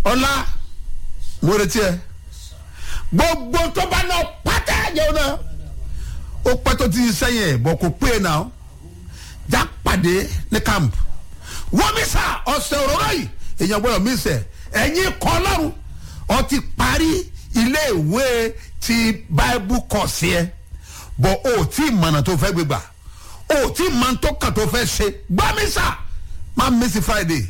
ọlá mo retí ẹ gbogbo tó bá náà pátá jẹun náà ó pẹ́ tó ti sẹ́yìn ẹ̀ bọ̀ kò pé e náà já pàdé ní camp wọ́n mi sà ọ̀sẹ̀ òróró yìí èèyàn gbọ́dọ̀ mi sẹ̀ ẹ̀yin kọ́ lọ́rùn ọ ti parí ilé ìwé ti bible course yẹn bọ̀ o tí mọ̀nà tó fẹ́ gbégbà o tí mọ̀ tó kàn tó fẹ́ ṣe gbọ́ mi sà má miss friday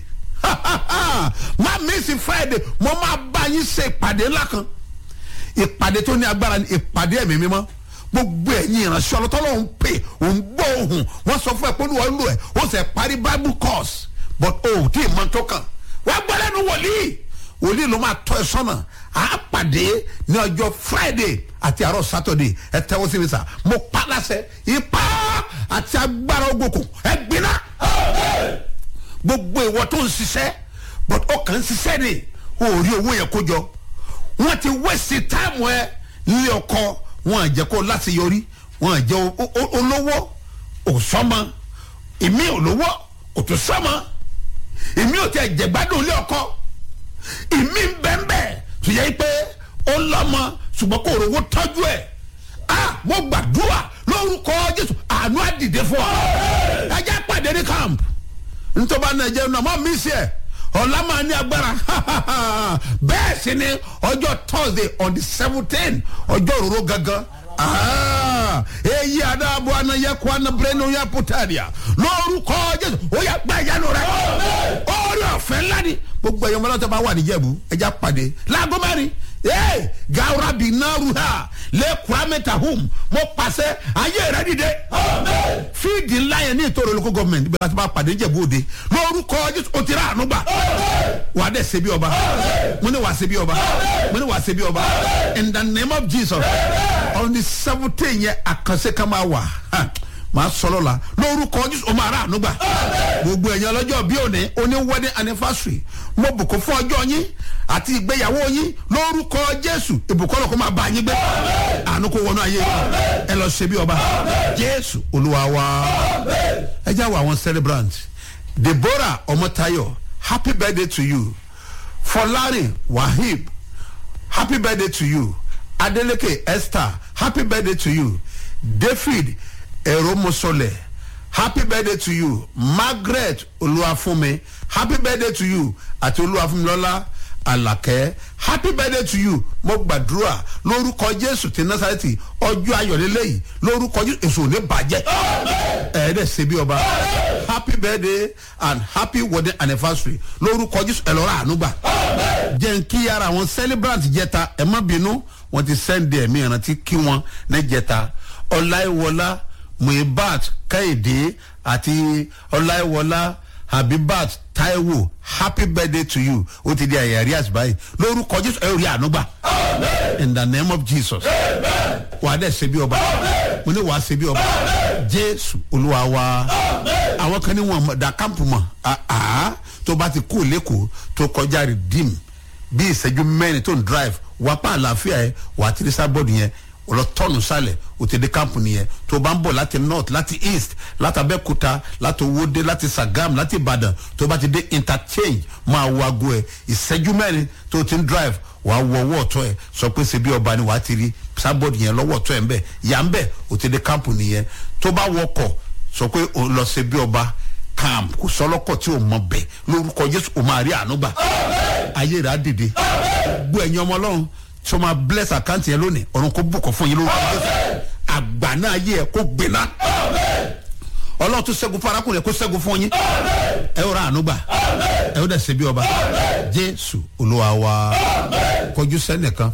má miss friday mo máa bá yín ṣe ìpàdé ńlá kan ìpàdé tó ní agbára ní ìpàdé ẹ̀mí mímọ́ gbogbo ẹ̀yin ìránṣẹ́ ọlọ́tọ́lọ́ ń pè òun gbọ́ ohun wọ́n sọ fún ẹ pé olúwa lò ẹ̀ ó sì parí bible course but o tí mọ̀ tó kàn wá gbọ́ lẹ́nu wòlíì wòlíì ló máa tọ́ ẹ sọ́nà á pàdé ní ọjọ́ friday àti àárọ̀ saturday ẹ tẹ́wọ́ sí mi sà mo pa láṣẹ ipá àti agbára ogbòkùn ẹ gbiná gbogbo ìwọ tó ń ṣiṣẹ́ but ó kàn ń ṣiṣẹ́ ni o ò rí owó yẹn kó jọ wọ́n ti wẹ́sì táàmù ẹ ní ọkọ wọn à jẹ́ kó láti yọrí wọn à jẹ́ olówó òsọ́mọ èmi olówó òtúnṣọ́mọ èmi ò tẹ jẹ̀gbádùn ilé ọkọ èmi ń bẹ́ẹ̀ bẹ́ẹ̀ tó yẹ pé ó lọ́mọ ṣùgbọ́n kò rówó tọ́jú ẹ̀ ah mo gbàdúrà lórúkọ jésù àánú àdìdé fún ọ ẹjẹ pàdé ní camp ntọ́ba nàìjíríà náà mọ́ mí sí ẹ̀ ọ̀la máa ní agbára bẹ́ẹ̀ sì ni ọjọ́ thursday on the seventeen ọjọ́ òróró gangan eyi adaabo anayẹ kó anabere ní oyè putaria lórúkọ jésù ó yà gba ìyanu rẹ orí ọ̀fẹ́ ńlá ni gbogbo ẹ̀yọ́ mọ́lá tó bá wà níjẹ̀bú ẹja pàdé láago mẹ́rin ee gawura bi naaru ha lẹ́kùrá mẹ́ta hum mo pàṣẹ ayé rẹ dìde fíìdì ńlá yẹn ní ìtòrò olùkọ́ gọ́ọ̀mẹ̀ntì bí a ti bá pàdé níjẹ̀bú òde lórúkọ jésù ó ti rà àánú gbà wà á dẹ̀ ṣe bí ọba mo ní wà á ṣe bí ọba mo ní wà á ṣe bí ọba in the name of jesus on the seventeen yẹn àkànṣe kan máa wà màá sọ̀rọ̀ la lórúkọ jésù o máa rà àánú gbà gbogbo ẹ̀yàn ọlọ́jọ́ bí òní oní wedding anniversary mo bùkún fún ọjọ́ yín àti ìgbéyàwó yín lórúkọ jésù ìbùkún ọlọ́kọ́ máa bá yín gbé àánú kó wọnú ayé ẹ lọ ṣe bí ọba jésù olúwa wa ẹ já wọ àwọn celebrant deborah ọmọtayọ happy birthday to you fọlárin wahib happy birthday to you adeleke esther happy birthday to you david eromosole happy birthday to you margaret olúwàfúnmi happy birthday to you àti olúwàfúnmilọ́lá alakẹ́ happy birthday to you mo gbàdúrà lórúkọ jésù ti nasareti ọjọ́ ayọ̀lélẹ́yìí lórúkọ jésù èso ní bàjẹ́ ẹ̀ẹ́dẹ̀ ṣe bí ọba happy birthday and happy wedding anniversary lórúkọ jésù ẹ̀lọ́ra ànúgbà jẹ́ n kí ara àwọn celebrant jẹta ẹ̀ má bínú wọ́n ti sẹ́ndì ẹ̀mí ìrántí kí wọ́n ní jẹta ọláìwọlá muibat kẹ́hìndé àti ọláìwọlá habibat taiwo happy birthday to you ó ti di àyàrí àsìbáyé lórúkọ jésù ẹ rí ànúgbà in the name of jesus wàá dẹ̀ ṣe bí ọba mo ní wàá ṣe bí ọba jésù olúwa wa àwọn kan ní wọn da kámpù mọ tó bá ti kú lẹ́kọ̀ọ́ tó kọjá redeem bí ìṣẹ́jú mẹ́rin tó ń drive wàá pa àlàáfíà ẹ wàá tiri sábọ́ọ̀dù yẹn ọlọtọ́nù sálẹ̀ òtẹ̀dẹ̀ kámpù nìyẹn tó bá ń bọ̀ láti north láti east láti abẹ́kúta láti owóde láti sagam láti ìbàdàn tó bá ti dé interchange máa wo aago ẹ̀ ìṣẹ́jú mẹ́rin tó ti ń drive wàá wọ ọwọ́ ọ̀tọ́ ẹ̀ sọ pé ṣe bí ọba ni wàá ti rí sábọ̀dù yẹn lọ́wọ́ ọ̀tọ́ ẹ̀ ń bẹ̀ yà ń bẹ̀ òtẹ̀dẹ̀ kámpù nìyẹn tó bá wọkọ̀ sọ pé o lọ ṣe bí ọba camp kò sọlọ́kọ̀ tí o mọ bẹ̀ lórúkọ jésù o máa rí àánú gbà ayé rẹ̀ á dìde gbọ́ ẹ̀yin ọmọ ọlọ́run tí o máa bless àkáǹtì yẹn lónìí ọ̀run kò bùkọ̀ fún yín lórúkọ jésù àgbà náà yẹ ẹ kó gbéná ọlọ́run tó ṣẹ́gun fún arákùnrin kó ṣẹ́gun fún yín ẹ ó ra àánú gbà ẹ ó dẹ̀ ṣe bí ọba jésù olúwa wa kọjú sẹ́nìkan